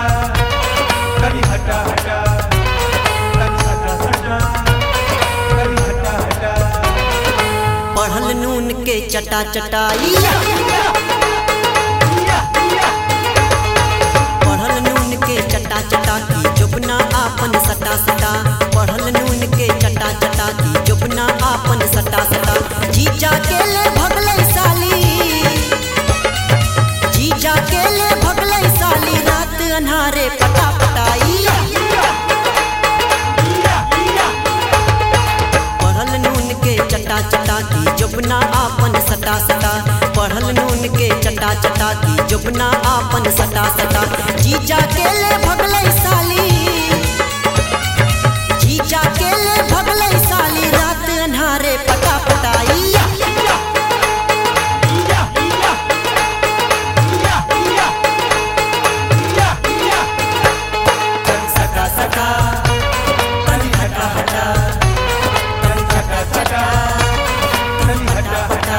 कभी हटा हटा कभी हटा हटा कभी हटा हटा पढ़ल नून के चटा चटाई पढ़ल नून के चटा चटा की जुबना आपन सटा सटा पढ़ल नून के चटा चटा की जुबना आपन सटा सटा जीजा के ले भगले साली जीजा के ले भगले साली रात अन्हारे पटा पटाई पढ़ल नून के चटा चटा की जुबना आपन सटा सटा पढ़ल नून के चटा चटा की जुबना आपन सटा सटा जीजा के ले भगले साली जीजा के ले भगले साली रात अन्हारे पटा पटाई कभी सका सका कभी हटा हटा कभी हटा हटा कभी हटा हटा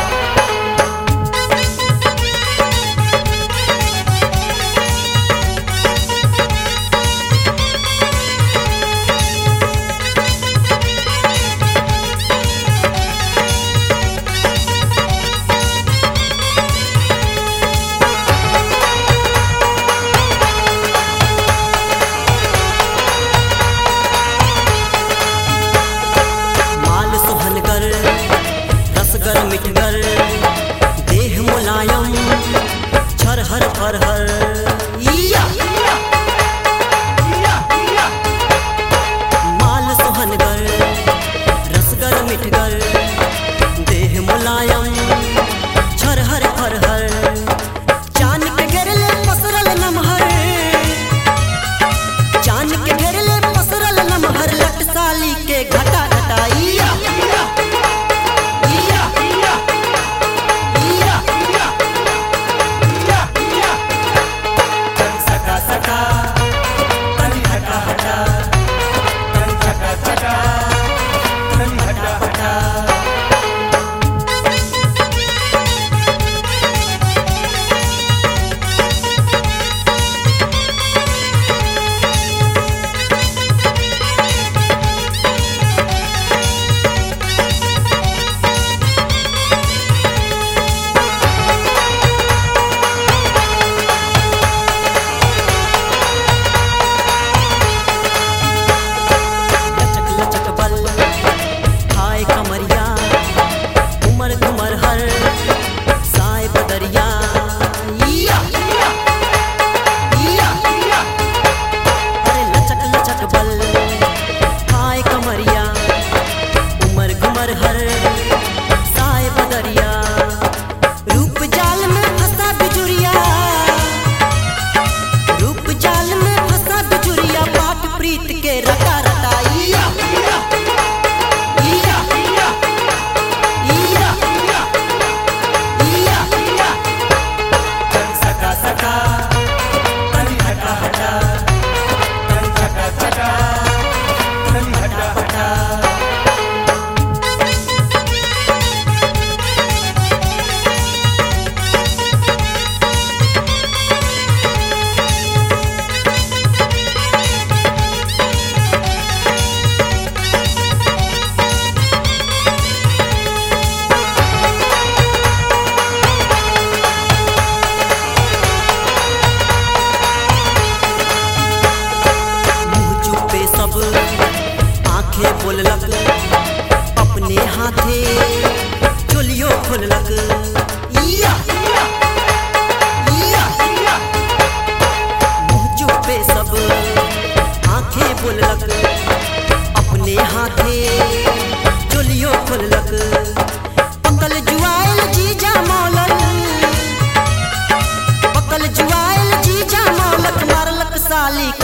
माल सुहनगर रसगर मिठगर देह मुलायम छरहर फरहर इया माल सुहनगर रसगर मिठगर देह मुलायम छरहर फरहर चान के घेरले पसरल नमहर चान के घेरले पसरल नमहर लट साली के घटा घटाई कभी सका सका कभी हटा हटा कभी हटा हटा कभी हटा हटा लचक लचक बल हाय कमरिया उमर घुमर हर साय बदरिया इया इया अरे लचक लचक बल हाय कमरिया उमर घुमर हर साय बदरिया रूप जाल में फंसा बिजुरिया रूप जाल में फंसा बिजुरिया पाट प्रीत के रटा रटाई कभी सका सका कभी हटा हटा कभी हटा हटा कभी हटा हटा मुंह चुपे सब आंखें बोललक अपने हाथे चोलियो खोललक इया इया मुंह चुपे सब आंखें बोललक अपने हाथे चोलियो खोललक पकल जुआल जीजा मौलल पकल जुआल जीजा मौलक मारलक साली